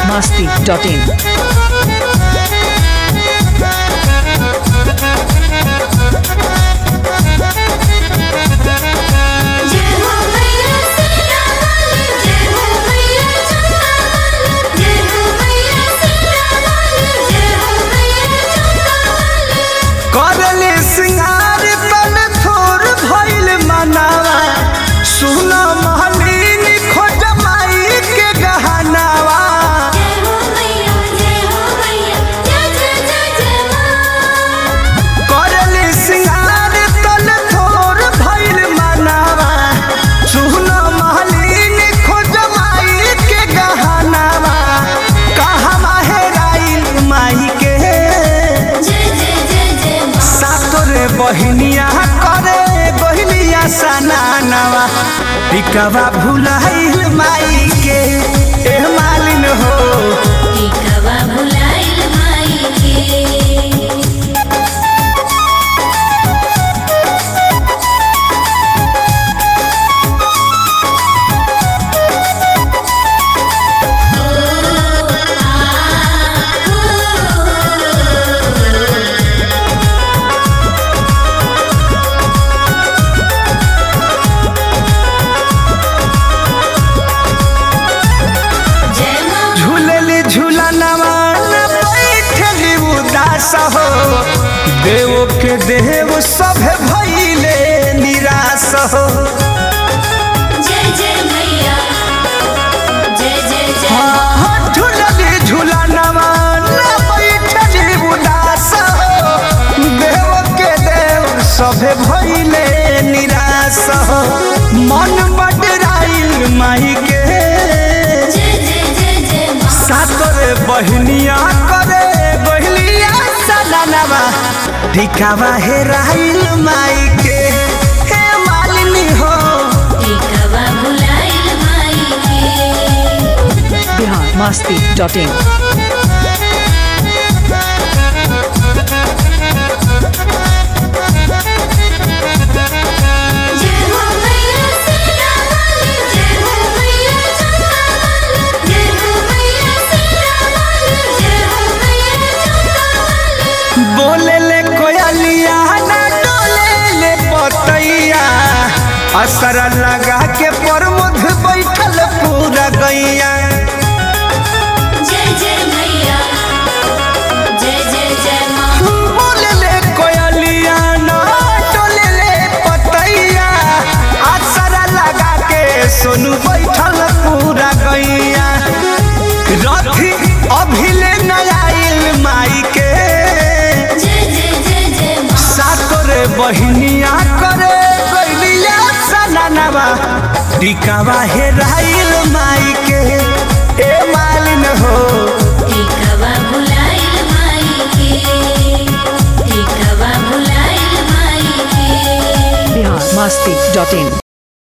masti.in. जय हो मैया सीता वाली जय हो मैया चंदा वाली जय हो मैया सीता वाली जय हो मैया चंदा वाली करले सिंगार तन थोर भइल मनावा सुन महलीन खोज माई के गहनावा जय हो मैया जय हो मैया जय जय जय जय मां करले सिंगार तन थोर भइल मनावा सुन महलीन खोज माई के गहनावा कहवा हेराइल माई के जय जय जय जय मां सातोरे बहिनिया करे बहिनिया सनानवा पिकवा भुलाइल माई के एह मालिन हो टिकवा भुलाइल माई के जय मां झूलली झूलनवा न बैठली उदास हो देव के देव सब भइले निराश हो जय जय मैया जय जय जय हाँ, झूलली झूलनवा न बैठली उदास हो देव के देव सब भइले निराश हो मन बडराइल माई के जय जय जय जय मां सातरे बहनिया करे बहलिया सलानवा टिकावा हेराइल माई के हे मालिनी हो टिकवा भुलाइल माई के Bihar masti.in. जय हो मैया सीता वाली जय हो मैया चंदा वाली जय हो मैया सीता वाली जय हो मैया चंदा वाली बोले ले कोयलिया ना डोले ले पतैया असर लगा के प्रमोद बैठल पूरा गैया जय जय मैया जय जय जय मां बोले ले कोयलिया ना डोले ले पतैया असर लगा के सोनू बैठल पूरा गैया रथी अभिले नयाइल माई के जय जय जय जय मां सातोरे बहिनिया करे गैलिया सनानवा टिकावा हेराइल माई के ए मालिन हो टिकवा भुलाइल माई के टिकवा भुलाइल माई के Bihar masti.in.